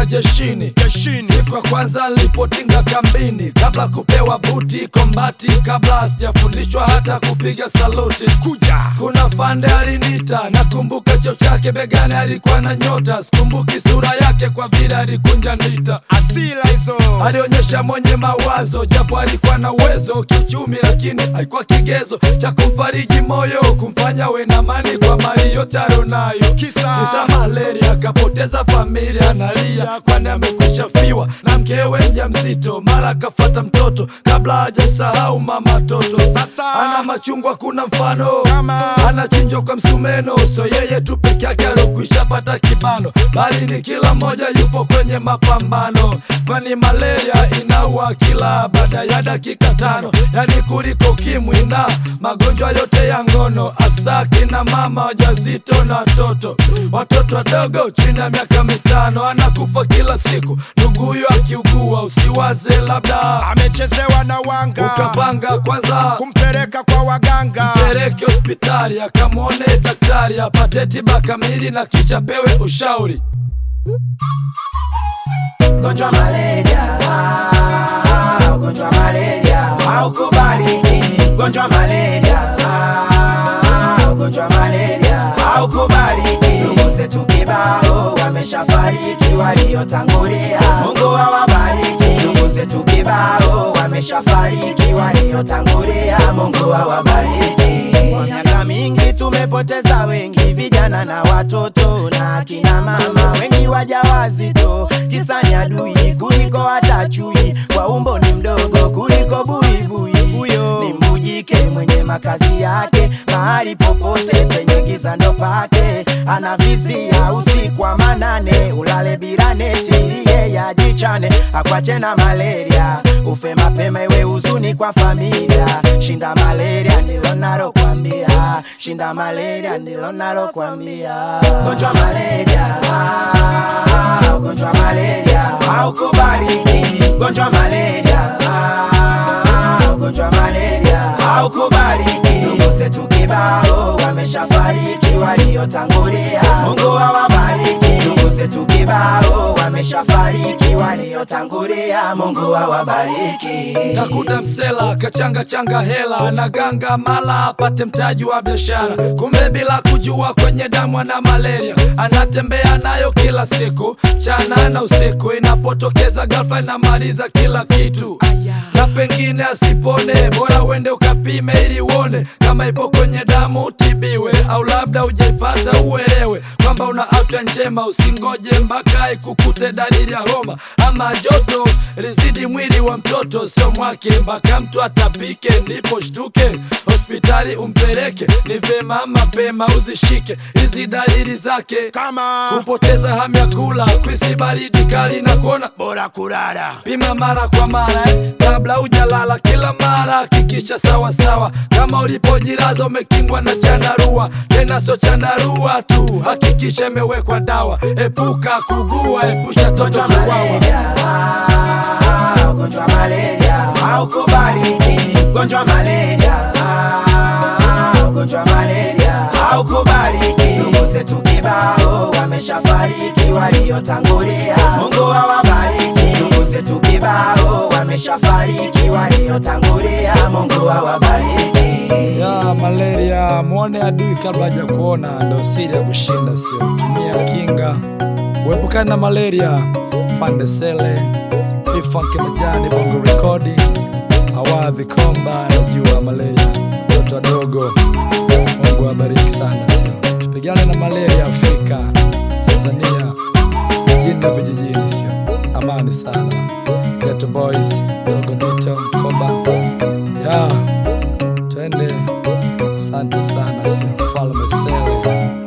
toka jeshini jeshini siku ya kwanza nilipotinga kambini kabla kupewa buti kombati kabla sijafundishwa hata kupiga saluti kuja kuna fande alinita nakumbuka cheo chake begani alikuwa na nyota sikumbuki sura yake kwa vile alikunja ndita asila hizo alionyesha mwenye mawazo japo alikuwa na uwezo kiuchumi lakini haikuwa kigezo cha kumfariji moyo kumfanya we na amani kwa mali yote alionayo Kisa? kisa malaria akapoteza familia analia kwani amekwisha fiwa na mkewe mja mzito mara akafata mtoto kabla hajamsahau mama toto Sasa? ana machungwa kuna mfano Kama? anachinjwa kwa msumeno so yeye tu peke yake alokwisha pata kibano bali ni kila mmoja yupo kwenye mapambano kwani malaria inaua kila baada ya dakika tano yani kuliko kimwi na magonjwa yote ya ngono hasa kina mama wajazito na watoto watoto wadogo chini ya miaka mitano anakufa kila siku ndugu huyo akiugua usiwaze labda amechezewa na wanga ukapanga kwanza kumpeleka kwa waganga peleke hospitali akamwone daktari apate tiba kamili na kisha pewe ushauri Ugonjwa malaria, ah, ugonjwa malaria haukubaliki. Ugonjwa malaria, ah, ugonjwa malaria haukubaliki. Ndugu zetu kibao wameshafariki, waliotangulia Mungu awabariki. Ndugu zetu kibao wameshafariki, waliotangulia Mungu awabariki. Kwa miaka mingi tumepoteza wengi, vijana na watoto na akina mama, wengi wajawazito, kisa ni adui kuliko hata chui, kwa umbo ni mdogo kuliko buibui. Huyo ni mbujike mwenye makazi yake mahali popote penye giza ndo pake, anavizia usiku wa manane, ulale bila neti ili yeye ajichane, akwache na malaria, ufe mapema iwe huzuni kwa familia. Shinda malaria ndilo nalokwambia, shinda malaria ndilo nalokwambia. Gonjwa malaria, ah, ugonjwa malaria haukubaliki. Gonjwa malaria, ah, ugonjwa malaria haukubaliki. Ndugu zetu kibao wameshafariki, waliotangulia Mungu awabariki. Ndugu zetu kibao wameshafariki, waliotangulia Mungu awabariki. Takuta msela kachanga changa hela na ganga mala apate mtaji wa biashara, kumbe bila kujua kwenye damu ana malaria, anatembea nayo kila siku chana na usiku, inapotokeza ghafla inamaliza kila kitu na pengine asipone, bora uende ukapime ili uone kama ipo kwenye damu utibiwe, au labda ujaipata uelewe kwamba una afya njema. Usingoje mpaka ikukute dalili ya homa ama joto lizidi mwili wa mtoto, sio mwake, mpaka mtu atapike ndipo shtuke hospitali umpeleke. Ni vema mapema uzishike hizi dalili zake, kama kupoteza hamu ya kula, kwisi baridi kali na kuona bora kulala pima mara kwa mara eh, kabla hujalala. Kila mara hakikisha sawa sawa, kama ulipojilaza umekingwa na chandarua, tena sio chandarua tu, hakikisha imewekwa dawa. Epuka kugua, epusha toto Ugonjwa kuwawa. malaria, ah, ugonjwa malaria haukubaliki. Ugonjwa malaria, ah, ugonjwa malaria haukubaliki. Ndugu zetu kibao wameshafariki, waliotangulia Mungu awabariki. Ndugu zetu kibao wameshafariki, waliotangulia Mungu awabariki. ya malaria, mwone adui kabla haja kuona, ndo siri ya kushinda, sio tumia kinga. Uepukane na malaria. Fande Sele, Ifanke Majani, Bongo Rekodi, Awadhi Komba, najua malaria, watoto wadogo. Mungu awabariki sana, sio tupigane na malaria Afrika, Tanzania, mjini na vijijini, sio amani sana. Ghetto Boys, Dogo Dito, Mkoba, yeah twende. Asante sana, sio Mfalme Sele.